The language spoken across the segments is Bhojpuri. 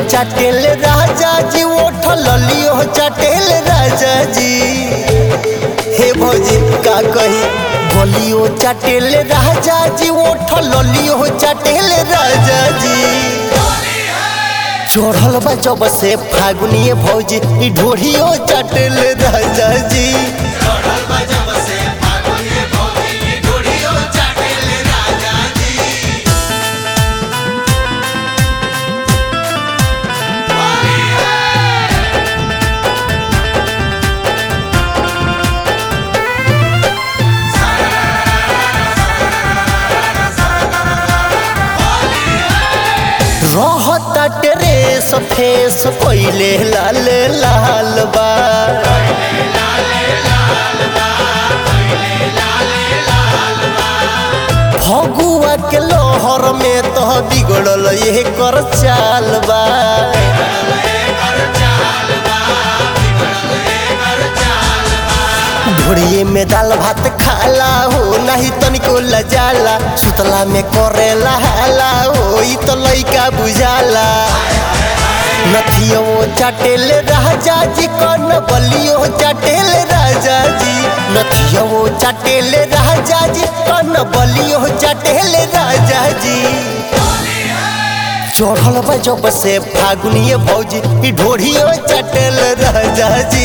चाटेल राजा जी ओठ ललियो चाटेल राजा जी हे भौजी का कही बोलियो चाटेल राजा जी ओठ ललियो चाटेल राजा जी चढ़ल बा जब से फागुनिए भौजी ई ढोढ़ियो चाटेल राजा जी रहता टेरेस फेस पहिले लाल लाल बा फगुआ के लोहर में तो बिगड़ल ये कर चाल बा ढोड़िए में दाल भात खाला हो नहीं तनिको लजाला सुतला में करेला हाला हो ई तो लइका बुझाला नथियो चाटेल राजा जी कौन बलियो चाटेल राजा जी नथियो चाटेल राजा जी कौन बलियो चाटेल राजा जी चढ़ल बा जब से फागुनिए भौजी ई ढोढ़ियो चाटेल राजा जी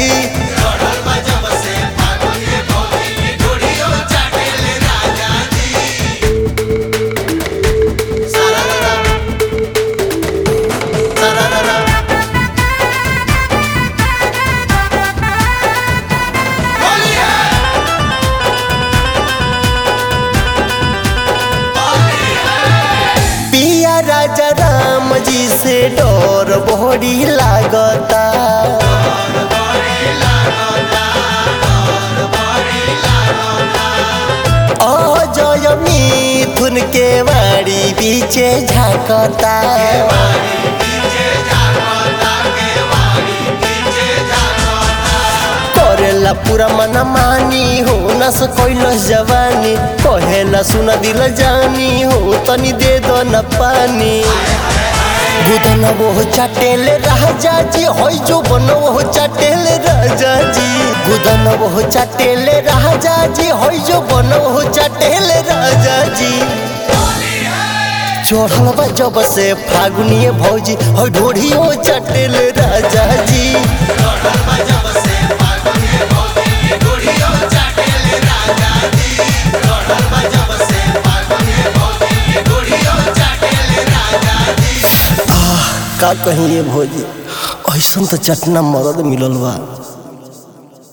पिया राजा राम जी से डर बहरी लागता अजय मिथुन के बाड़ी बीचे झाकता करेला पूरा मन मानी हो न कैलस जवानी कहेला सुन दिल जानी हो तनी दे दो न पानी बुदन वो चाटेल राजा जी होई जो बन वो चाटेल राजा जी गुदन वो चाटेल राजा जी होई जो बन वो चाटेल राजा जी चढ़ल बा जब से फागुनिए भौजी हो ढोढ़ियो चाटेल राजा जी का कहिए भौजी ऐसन तो चटना मदद मिलल बा